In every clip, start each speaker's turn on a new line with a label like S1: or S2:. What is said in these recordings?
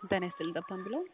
S1: ጤና ይስጥልኝ ጠብታም ብለው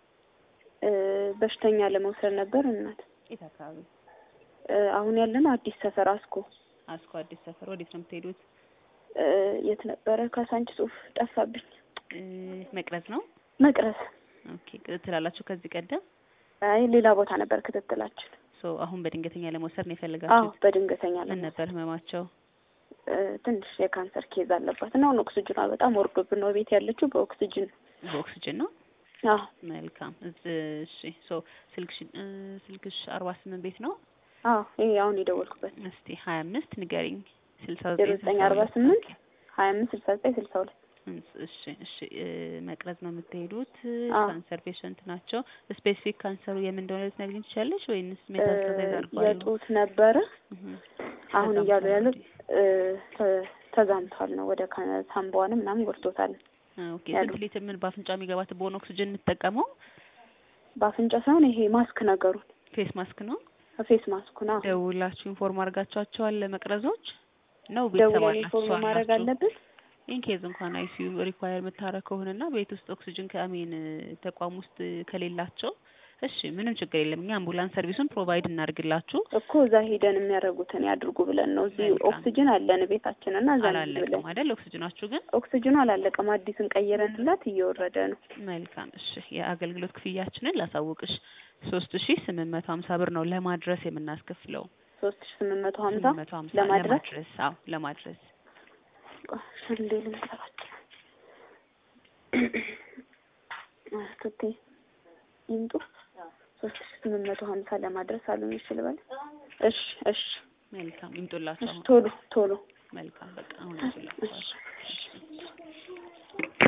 S2: በሽተኛ ለመውሰድ ነበር እናት።
S1: የት አካባቢ?
S2: አሁን ያለነው አዲስ ሰፈር አስኮ።
S1: አስኮ አዲስ ሰፈር። ወዴት ነው የምትሄዱት?
S2: የት ነበረ? ካሳንች ጽሁፍ ጠፋብኝ።
S1: መቅረዝ ነው።
S2: መቅረዝ።
S1: ኦኬ። ክትትል አላችሁ ከዚህ ቀደም?
S2: አይ ሌላ ቦታ ነበር ክትትላችን።
S1: ሶ አሁን በድንገተኛ ለመውሰድ ነው
S2: አዎ
S1: የፈለጋችሁት?
S2: በድንገተኛ
S1: ምን
S2: ለመውሰድ
S1: ነበር ህመማቸው?
S2: ትንሽ የካንሰር ኬዝ አለባት እና አሁን ኦክስጅኗ በጣም ወርዶብን ነው ቤት ያለችው በኦክስጅን
S1: በኦክስጅን ነው።
S2: አዎ
S1: መልካም። እሺ ሶ ስልክሽ ስልክሽ አርባ ስምንት ቤት ነው?
S2: አዎ ይሄ አሁን የደወልኩበት
S1: እስቲ ሀያ አምስት ንገሪኝ። ስልሳ
S2: ዜሮ
S1: ዘጠኝ
S2: ዘጠኝ አርባ ስምንት ሀያ አምስት ስልሳ ዘጠኝ ስልሳ ሁለት
S1: እሺ እሺ እ መቅረዝ ነው የምትሄዱት።
S2: አዎ።
S1: ካንሰር ፔሸንት ናቸው። ስፔሲፊክ ካንሰሩ የምን እንደሆነ ልትነግሪኝ ትችላለሽ ወይንስ ሜታስታሳይዝ አድርጓል?
S2: የጡት ነበረ
S1: እህ
S2: አሁን
S1: ከዛም
S2: እያሉ ያሉት
S1: እንግዲህ
S2: ተ- ተዛምቷል ነው ወደ ካ- ሳምባዋንም ምናምን ጎድቶታል።
S1: ኦኬ
S2: ያሉት።
S1: ስንት ሊትር ምን በአፍንጫ የሚገባት በሆነ ኦክሲጅን የምትጠቀመው
S2: በአፍንጫ ሳይሆን ይሄ ማስክ ነገሩን
S1: ፌስ ማስክ ነው።
S2: ፌስ ማስኩ ነው
S1: ደውላችሁ ኢንፎርም አድርጋችኋቸዋል ለመቅረዞች ነው? ቤተሰብ
S2: ደውለን
S1: አላችሁ
S2: ኢንፎርም ማድረግ
S1: አላችሁ?
S2: አለብን።
S1: ኢንኬዝ እንኳን አይሲዩ ሪኳየር የምታረግ ከሆነና ቤት ውስጥ ኦክሲጅን ከአሜን ተቋም ውስጥ ከሌላቸው እሺ ምንም ችግር የለም። እኛ አምቡላንስ ሰርቪሱን ፕሮቫይድ እናድርግላችሁ።
S2: እኮ እዛ ሄደን የሚያደርጉትን ያድርጉ ብለን ነው። እዚህ
S1: መልካም።
S2: ኦክሲጅን አለን ቤታችን እና እዛ እንሂድ ብለን
S1: አላለቀም አይደል? ኦክሲጅናችሁ ግን
S2: ኦክሲጅኑ አላለቀም። አዲስን ቀይረንላት እየወረደ ነው።
S1: መልካም። እሺ የአገልግሎት ክፍያችንን ላሳውቅሽ ሶስት ሺ ስምንት መቶ ሀምሳ ብር ነው ለማድረስ የምናስከፍለው።
S2: ሶስት ሺ ስምንት መቶ ሀምሳ
S1: ስምንት መቶ ሀምሳ
S2: ለማድረስ
S1: ለማድረስ አዎ ለማድረስ
S2: ሽንዴ ልንጠራቸው ቱቴ ይምጡ ሶስት ሺ ስምንት መቶ ሀምሳ ለማድረስ አሉኝ። እሺ ልበል? እሺ እሺ
S1: መልካም ይምጡላችሁ
S2: እሺ
S1: አሁን።
S2: ቶሎ ቶሎ
S1: መልካም በቃ አሁን ይችላል።
S2: እሺ እሺ